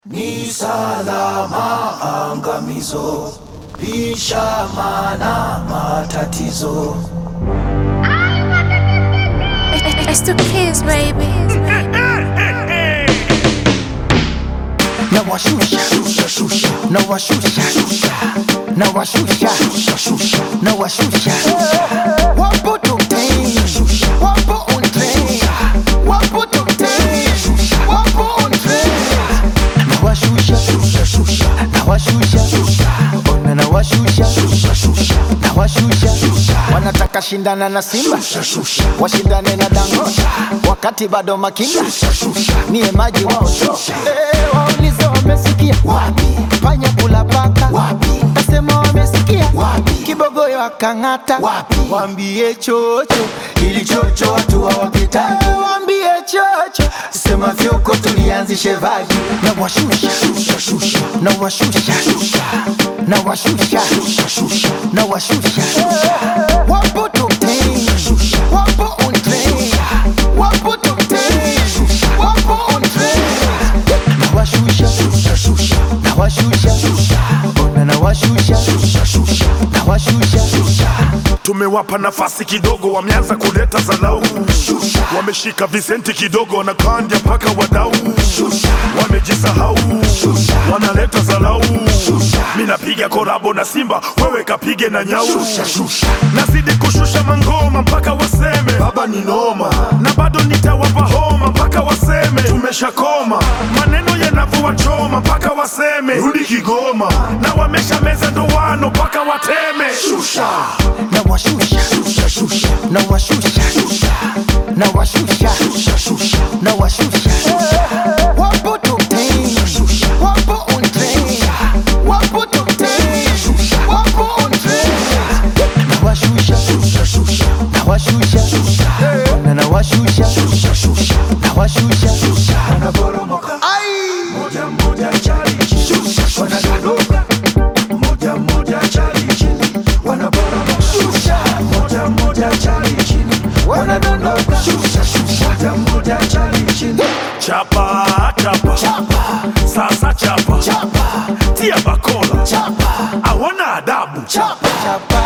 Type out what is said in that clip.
Ni salama angamizo, lisha mana matatizo. It's the kids, baby. na washusha Shusha shusha na washusha shusha na washusha shusha shusha na washusha wapo tokei wapo on train wapo tokei wapo on train na washusha shusha shusha na washusha ona na washusha shusha shusha na washusha wanataka shindana na Simba shusha shusha washindane na Dangote wakati bado makinda shusha shusha niye maji wao Eh, waulize wamesikia wapi panya kula paka wapi Nasema wamesikia Wapi? kibogoyo akang'ata Wapi? wambie chocho ili chocho watu hawapitaki Eh, wambie chocho sema vyuko tulianzishe vagi na washusha shusha shusha na washusha shusha na washusha shusha shusha na washusha wapo tokei shusha wapo on train wapo tokei wapo on train na washusha shusha shusha na washusha ona na washusha shusha shusha na washusha tumewapa nafasi kidogo, wameanza kuleta zalau, wameshika visenti kidogo, wanakandia mpaka wadau, wamejisahau, wanaleta zalau. Mi napiga korabo na Simba, wewe kapige na nyau, nazidi kushusha mangoma mpaka waseme baba ni noma, na bado nitawapa homa mpaka waseme tumeshakoma, maneno yanavyowachoma mpaka waseme rudi Kigoma, na wamesha meza ndoano mpaka wateme shusha na washusha shusha shusha na washusha na washusha shusha shusha na washusha wapo tokei wapo on train wapo tokei wapo on train na washusha shusha shusha na washusha na na washusha shusha shusha na washusha wanaporomoka moja moja chali chini wanadondoka moja moja chali chini wanaporomoka moja moja chali chini wanadondoka moja moja chali chini chapa chapa sasa chapa tia bakola chapa hawana adabu chapa chapa